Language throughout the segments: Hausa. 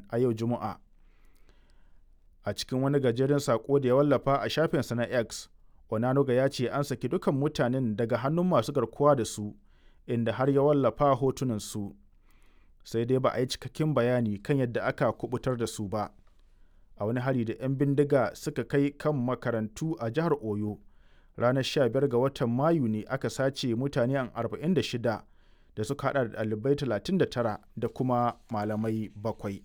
a yau juma'a a cikin wani gajeren sako da ya wallafa a shafinsa na x onanuga ya ce an saki dukan mutanen daga hannun masu garkuwa da su inda har ya wallafa hotunan su sai dai ba a yi cikakken bayani kan yadda aka kubutar da su ba a wani hari da 'yan bindiga suka kai kan makarantu a jihar oyo ranar 15 ga watan mayu ne aka sace mutane 46 da suka hada da ɗalibai 39 da kuma malamai bakwai.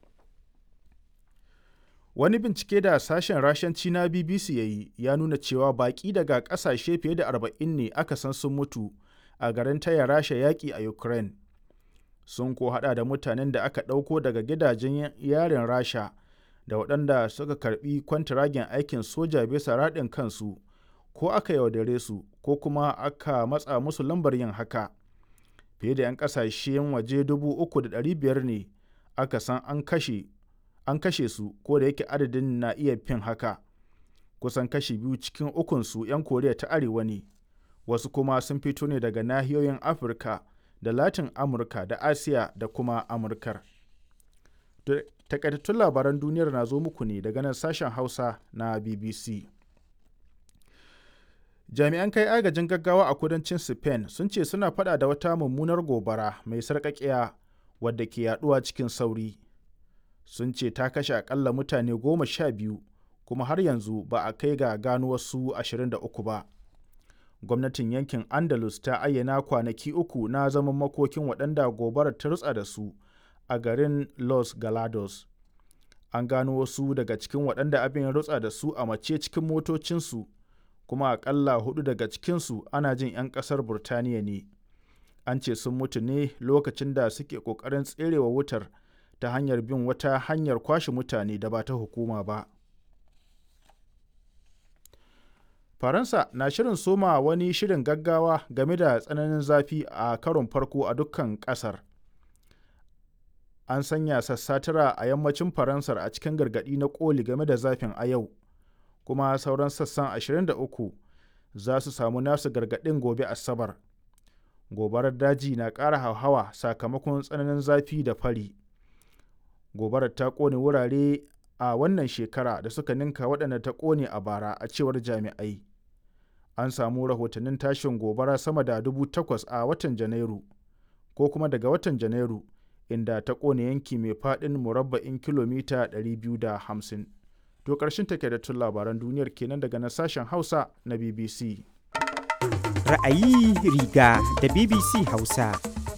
wani bincike da sashen rashanci na bbc ya yi ya nuna cewa baƙi daga ƙasashe fiye da 40 ne aka san sun mutu a garin taya rasha yaƙi a ukraine sun ko hada da mutanen da aka ɗauko daga gidajen yarin rasha da waɗanda suka karbi kwantiragen aikin soja bisa raɗin kansu ko aka yaudare su ko kuma aka matsa musu lambar yin haka fiye da 'yan ƙasashen waje 3,500 ne aka san an kashe an kashe su ko da yake adadin na iya fin haka kusan kashi biyu cikin ukunsu 'yan koriya ta arewa ne wasu kuma sun fito ne daga nahiyoyin afirka da latin amurka da asiya da kuma amurkar takaitattun labaran duniyar na zo muku ne daga nan sashen hausa na bbc jami'an kai agajin gaggawa a kudancin spain sun ce suna fada da wata mummunar gobara mai sarƙaƙiya wadda ke yaduwa cikin sauri sun ce ta kashe akalla mutane goma sha biyu kuma har yanzu ba a kai ga gano wasu 23 ba gwamnatin yankin andalus ta ayyana kwanaki uku na zaman makokin waɗanda gobarar ta rutsa da su a garin los galados an gano wasu daga cikin waɗanda abin rutsa da su a mace cikin motocinsu kuma akalla hudu daga cikinsu ana jin 'yan ƙasar burtaniya ne an ce sun mutu ne lokacin da suke ƙoƙarin tserewa wutar ta hanyar bin wata hanyar kwashe mutane da ba ta hukuma ba. Faransa na shirin soma wani shirin gaggawa game da tsananin zafi a karon farko a dukkan ƙasar. An sanya sassatira a yammacin Faransar a cikin gargaɗi na ƙoli game da zafin a yau, kuma sauran sassan 23 za su samu nasu gargaɗin gobe Asabar. Gobarar daji na ƙara hauhawa sakamakon tsananin zafi da fari. gobarar ta kone wurare a wannan shekara da suka ninka waɗanda ta kone a bara a cewar jami'ai an samu rahotannin tashin gobara sama da dubu takwas a watan janairu ko kuma daga watan janairu inda ta kone yanki mai faɗin murabba'in kilomita 250 to ƙarshen takaitattun labaran duniyar kenan daga na sashen hausa na bbc ra'ayi riga da bbc hausa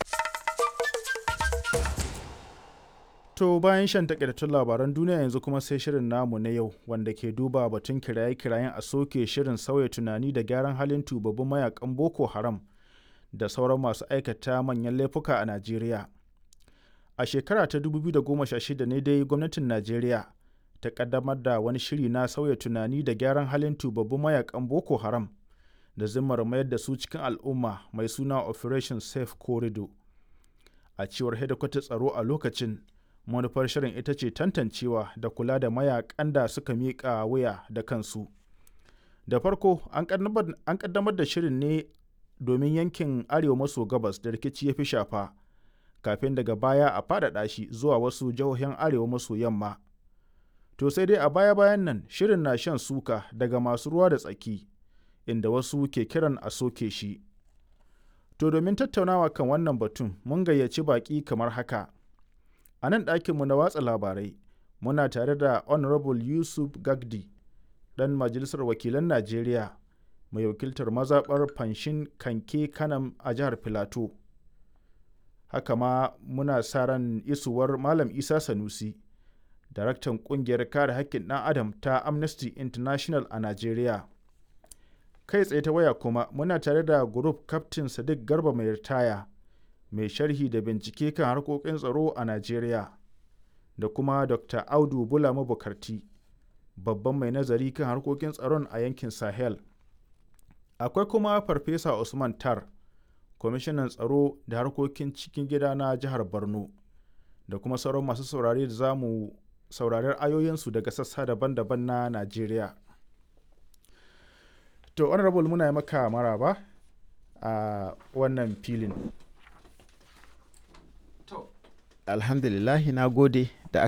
To bayan shan takaitattun labaran duniya yanzu kuma sai shirin namu na yau wanda ke duba batun kiraye-kirayen a soke shirin sauya tunani da gyaran halin tubabbin mayakan Boko Haram da sauran masu aikata manyan laifuka a Najeriya. A shekara ta 2016 ne dai gwamnatin Najeriya ta kaddamar da wani shiri na sauya tunani da gyaran halin tubabbin mayakan Boko Haram da zimmar mayar da su cikin al'umma mai suna Operation Safe Corridor. A cewar hedikwatar tsaro a lokacin manufar shirin ita ce tantancewa da kula da mayakan da suka miƙa wuya da kansu da farko an kaddamar da shirin ne domin yankin arewa maso gabas da rikici ya fi shafa kafin daga baya a faɗaɗa shi zuwa wasu jihohin arewa maso yamma to sai dai a baya-bayan nan shirin na shan suka daga masu ruwa da tsaki inda wasu ke kiran a soke shi to domin tattaunawa kan wannan batun mun gayyaci baƙi kamar haka a nan ɗakinmu na watsa labarai muna tare da honorable yusuf gagdi ɗan majalisar wakilan najeriya mai wakiltar mazaɓar fanshin kanke kanam a jihar filato haka ma muna sa ran isuwar malam isa sanusi daraktan ƙungiyar kare haƙƙin ɗan adam ta amnesty international a najeriya kai tsaye ta waya kuma muna tare da group captain sadiq garba mai ritaya mai sharhi da bincike kan harkokin tsaro a Najeriya da kuma Dr. Audu Bula Mabukarti, babban mai nazari kan harkokin tsaron a yankin Sahel. Akwai kuma Farfesa Usman Tar, kwamishinan tsaro da harkokin cikin gida na jihar Borno, da kuma sauran masu saurare da za mu saurari ayoyinsu daga sassa daban-daban na Najeriya. To, honorable muna yi maka maraba a wannan filin. alhamdulillahi na gode